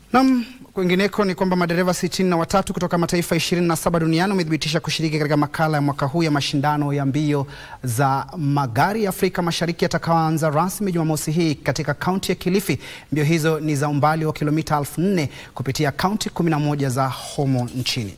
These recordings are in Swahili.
Nam, kwingineko ni kwamba madereva sitini na watatu kutoka mataifa ishirini na saba duniani wamethibitisha kushiriki katika makala ya mwaka huu ya mashindano ya mbio za magari ya Afrika Mashariki yatakayoanza rasmi Jumamosi hii katika kaunti ya Kilifi. Mbio hizo ni za umbali wa kilomita elfu nne kupitia kaunti 11 za humo nchini.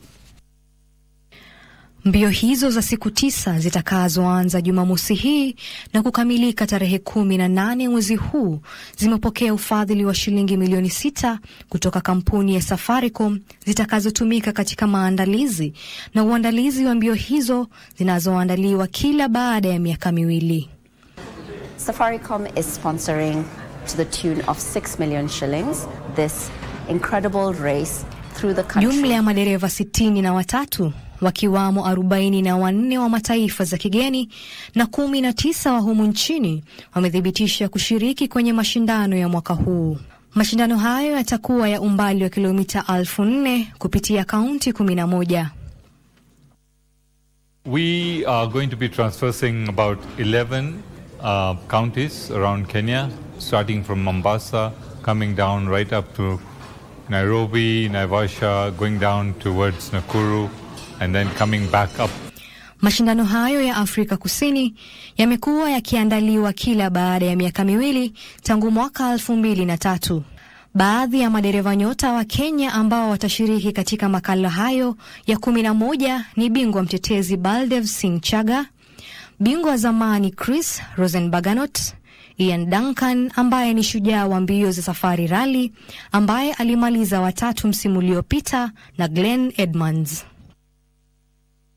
Mbio hizo za siku tisa zitakazoanza Jumamosi hii na kukamilika tarehe kumi na nane mwezi huu zimepokea ufadhili wa shilingi milioni sita kutoka kampuni ya Safaricom zitakazotumika katika maandalizi na uandalizi wa mbio hizo zinazoandaliwa kila baada ya miaka miwili. Safaricom is sponsoring to the tune of 6 million shillings this incredible race through the country. Jumla ya madereva sitini na watatu wakiwamo arobaini na wanne wa mataifa za kigeni na kumi na tisa wa humu nchini wamethibitisha kushiriki kwenye mashindano ya mwaka huu. Mashindano hayo yatakuwa ya umbali wa kilomita elfu nne kupitia kaunti kumi na moja. We are going to be traversing about 11 uh, counties around Kenya, starting from Mombasa, coming down right up to Nairobi, Naivasha, going down towards Nakuru, and then coming back up. Mashindano hayo ya Afrika Kusini yamekuwa yakiandaliwa kila baada ya miaka miwili tangu mwaka elfu mbili na tatu. Baadhi ya madereva nyota wa Kenya ambao watashiriki katika makala hayo ya kumi na moja ni bingwa mtetezi Baldev Singh Chaga, bingwa wa zamani Chris Rosenbaganot, Ian Duncan ambaye ni shujaa wa mbio za Safari Rally ambaye alimaliza watatu msimu uliopita na Glenn Edmonds.